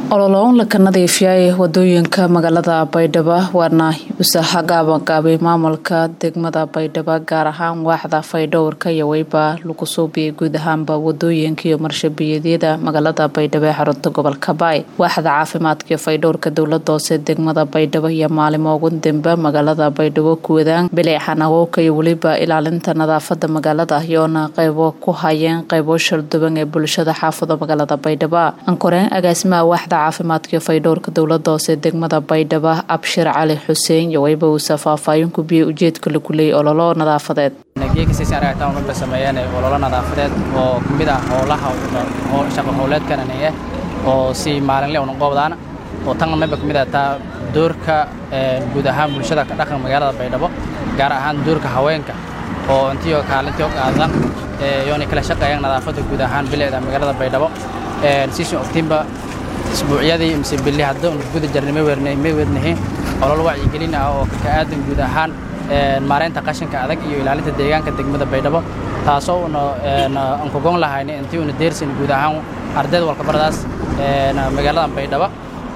ololoon laka nadiifiyay wadooyinka magaalada baydhabo waana usaha gaabagaabay maamulka degmada baydhabo gaar ahaan waaxda faydhowrka iyo weyba lagu suubiyay guud ahaanba wadooyinka iyo marshabiyadyada magaalada baydhabo ee xarunta gobolka baay waaxda caafimaadka iyo faydhowrka dowlada hoose degmada baydhabo iyo maalimo ugu dambe magaalada baydhabo kuwadaan bileecan awowka iyo weliba ilaalinta nadaafada magaalada iyoona qeybo ku hayeen qeybo shalduban ee bulshada xaafada magaalada baydhabo ankoreen agaasimaha waaxda caafimaadka faydhowrka dowlada hoose degmada baydhabo abshir cali xuseen iyo weyba uusa faahfaahin ku biyey ujeedka lagu leeyay ololo nadaafadeed geekasiisaaragtaan sameeyeen ololo nadaafadeed oo kamid ah howlaha shaqo howleedkananiye oo si maalinle una qoobdaana oo tan mayba kamid ah taa doorka guud ahaan bulshada ka dhaqan magaalada baydhabo gaar ahaan doorka haweenka oo intiyo kaalintiyo qaadan yoona kala shaqeeyaan nadaafadda guud ahaan bilicda magaalada baydhabo siisun ogtiinba isbuucyadii mise billi hadda un guda jarnay may weednahiin olol wacyigelin ah oo ka aadan guud ahaan maareynta qashinka adag iyo ilaalinta deegaanka degmada baydhabo taasoo una aan kogon lahayna intii una deersan guud ahaan ardayda walkabaradaas magaalada baydhabo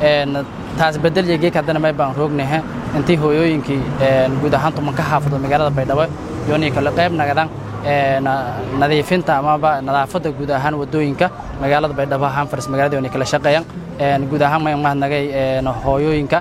taas bedel iyo geek haddana may baan roognahe intii hooyooyinkii guud ahaan tuman ka xaafado magaalada baydhabo yoonii kale qayb nagadan nadiifinta amaba nadaafadda guud ahaan wadooyinka magaalada baydhabo hanfars magaalada yoonii kala shaqeeyaan guud ahaan may mahadnagay hooyooyinka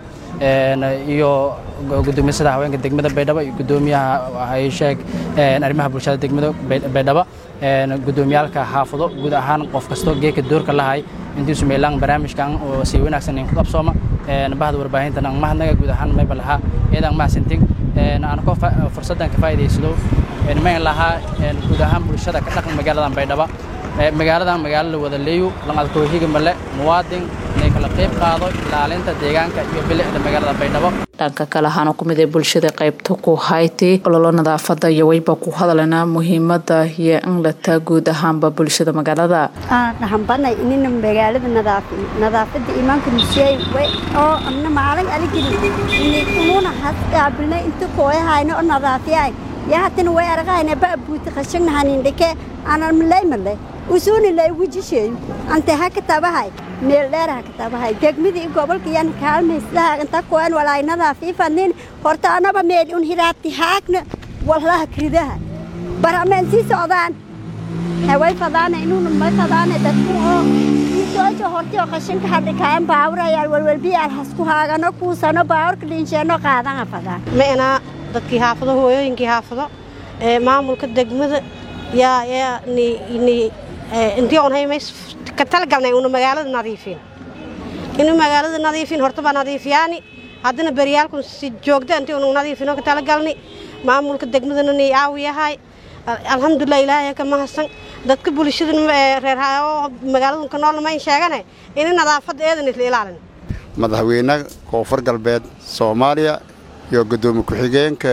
iyo gudoomisada haweenka degmada baydhabo iyo gudoomiyaha hayshee arrimaha bulshada degmada baydhabo gudoomiyaalka xaafado guud ahaan qof kastoo geeka doorka lahay intiisu meelaan barnaamijkan oo si wanaagsan in ku qabsooma bahda warbaahintan aan mahadnaga guud ahaan mayba lahaa iyadaan mahadsantin aan ko fursaddan ka faa'iidaysado mayn lahaa guud ahaan bulshada ka dhaqan magaaladan baydhabo magaaladan magaalo la wada leeyo lanqadkoohiga male muwaadin inay kala qayb qaado ilaalinta deegaanka iyo bilicda magaalada baydhabo dhanka kale ahaana ku mid ee bulshada qaybta ku hayti ololo nadaafada iyo weyba ku hadalana muhiimada iyo in lataa guud ahaanba bulshada magaalada dhahanbanay inina magaalada nadaafiyo nadaafada imaanka musey oo amna maalin aligeli inuna hasqaabilnay inta kooyahayna oo nadaafiyay yahatana way aragayna baabuuti qashagnahanindhike aanan maleymaley usuuni lay wujisheeyo ante ha katabahay meel dheer ha katabahay degmadii gobolka yan kaalmayslaha inta koan walaay nadaafiifanin horta anaba meel un hiraabti haagna wallaha kridaha barameen sii socdaan haway fadaana inuuna may fadaana dadku oo isoojo hortio qashinka hadhikaayan baawurayaal walwalbiyaal hasku haagano kuusano baawurka dhinsheeno qaadana fadaan ma'naa dadkii xaafado hooyooyinkii xaafado ee maamulka degmada yaa yaa ni ni intii on haymays ka talagalnay una magaalada nadiifin inu magaalada nadiifin horta baa nadiifiyaani haddana beryaalkun si joogta intii unu nadiifino ka talagalni maamulka degmadana ni aawi yahay alxamdulilah ilaahay ka mahadsan dadka bulshada reer oo magaalada ka noolna mayn sheegane ina nadaafadda eedan isla ilaalin madaxweynaha koonfur galbeed soomaaliya iyo gudoomiye ku-xigeenka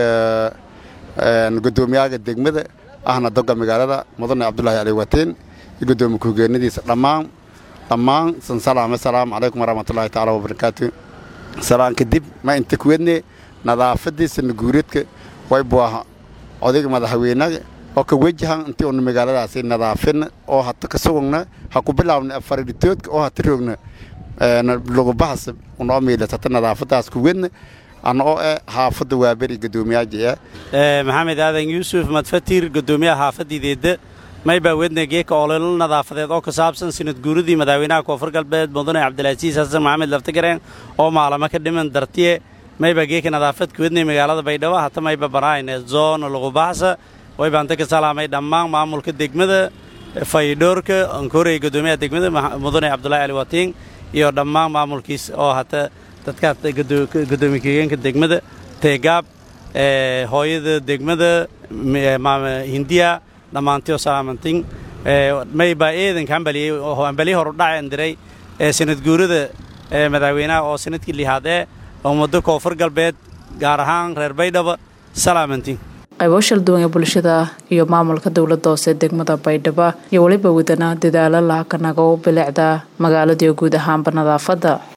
gudoomiyaha degmada ahna doga magaalada mudane cabdulaahi cali watiin iyo gudoomiye ku-xigeenadiisa dhammaan dhammaan sansalaam assalaamu calaykum waraxmatullaahi tacaala wabarakaatu salaan kadib ma inta kuwadne nadaafadiisa naguureedka way buaha odayga madaxweynaha oo ka wajahan intii una magaaladaasi nadaafina oo hata ka sugugna ha ku bilaabna afariditoodka oo hata roogna lugubahas unoo miilas hata nadaafadaas kuwadna ana oo eh xaafadda waaberi guddoomiyaajia maxamed aadan yuusuf madfatir guddoomiyaha xaafadideedda maybaa wedna geeka ololo nadaafadeed oo ka saabsan sinad guuradii madaxweynaha koonfur galbeed mudane cabdilcasiis xasan maxamed laftagareen oo maalamo ka dhiman dartiye maybaa geeka nadaafadka wednay magaalada baydhabo hata mayba baraayne zoona lugubaxsa waybaanta ka salaamay dhammaan maamulka degmada faydhoorka ankorey guddoomiyaha degmada mudane cabdulaahi cali watiin iyo dhammaan maamulkiis oo hata dadkaas gudoomiye kigeenka degmada teegaab hooyada degmada hindiya dhammaantiyo salaamantin maybaa eedanka hambaliyey hambalye horu dhacen diray sanad guurada madaxweynaha oo sanadkii lihaadee ummadda koonfur galbeed gaar ahaan reer baydhabo salaamantin qaybo shalduwan ee bulshada iyo maamulka dowlada hoose degmada baydhabo iyo weliba wadana dadaalo laha kanago bilicda magaaladiiyo guud ahaanba nadaafadda